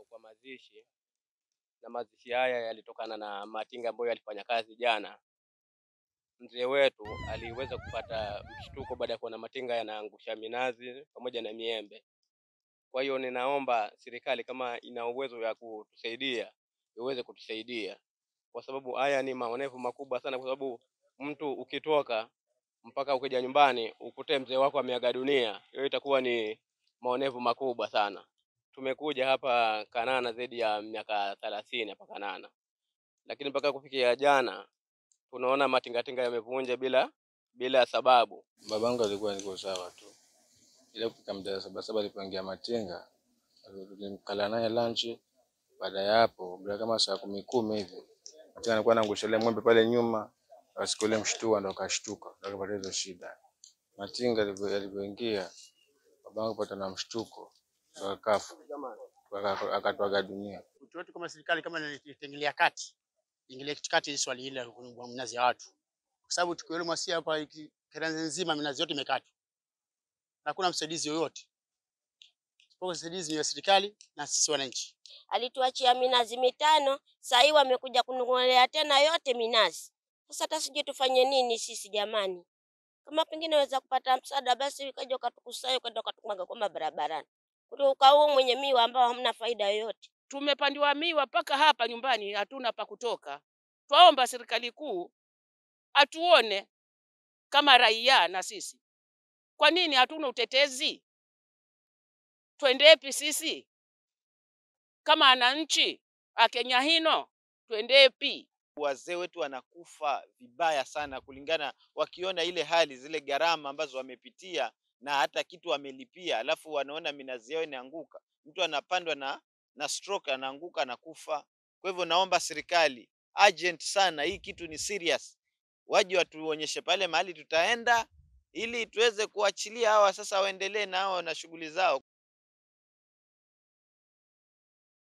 kwa mazishi, na mazishi haya yalitokana na matinga ambayo yalifanya kazi jana. Mzee wetu aliweza kupata mshtuko baada ya kuona matinga yanaangusha minazi pamoja na miembe. Kwa hiyo ninaomba serikali kama ina uwezo ya kutusaidia iweze kutusaidia, kwa sababu haya ni maonevu makubwa sana, kwa sababu mtu ukitoka mpaka ukija nyumbani ukute mzee wako ameaga dunia, hiyo itakuwa ni maonevu makubwa sana. Tumekuja hapa Kanana zaidi ya miaka thelathini hapa Kanana, lakini mpaka kufikia jana tunaona matingatinga yamevunja bila bila sababu. Babangu alikuwa niko sawa tu, ile kufika muda saba saba alipoingia matinga, tulimkala naye lunch. Baada ya hapo bila kama saa kumi kumi hivi matinga alikuwa anaangusha ile ng'ombe pale nyuma, siku ile mshtua ndo akashtuka, ndo akapata hizo shida. Matinga yalivyo- yalivyoingia, babangu pata na mshtuko, ndo akafa, Aka- akatwaga dunia. Wito wetu kama serikali kama itaingilia kati, ingilie kati hili swali hili la kununua minazi ya watu, kwa sababu tukio hilo Mwasia hapa iki- Kiranzi nzima minazi yote imekatwa, hakuna msaidizi yoyote, isipokuwa msaidizi ni wa serikali na sisi wananchi. alituachia minazi mitano, saa hii wamekuja kunung'olea tena yote minazi. Sasa hata sijui tufanye nini sisi jamani. Kama pengine waweza kupata msaada, basi ukaja ukatukusanya ukaenda ukatumwaga kwa barabarani, kuliko ukauo mwenye miwa ambao hamna faida yoyote. tumepandiwa miwa mpaka hapa nyumbani, hatuna pa kutoka. Twaomba serikali kuu atuone kama raia na sisi. Kwa nini hatuna utetezi? Twendepi sisi kama wananchi akenya hino, twendepi? wazee wetu wanakufa vibaya sana, kulingana wakiona ile hali, zile gharama ambazo wamepitia na hata kitu wamelipia, alafu wanaona minazi yao inaanguka, mtu anapandwa na na stroke, anaanguka anakufa. Kwa hivyo naomba serikali urgent sana, hii kitu ni serious, waje watuonyeshe pale mahali tutaenda, ili tuweze kuachilia hawa sasa waendelee nao na shughuli zao.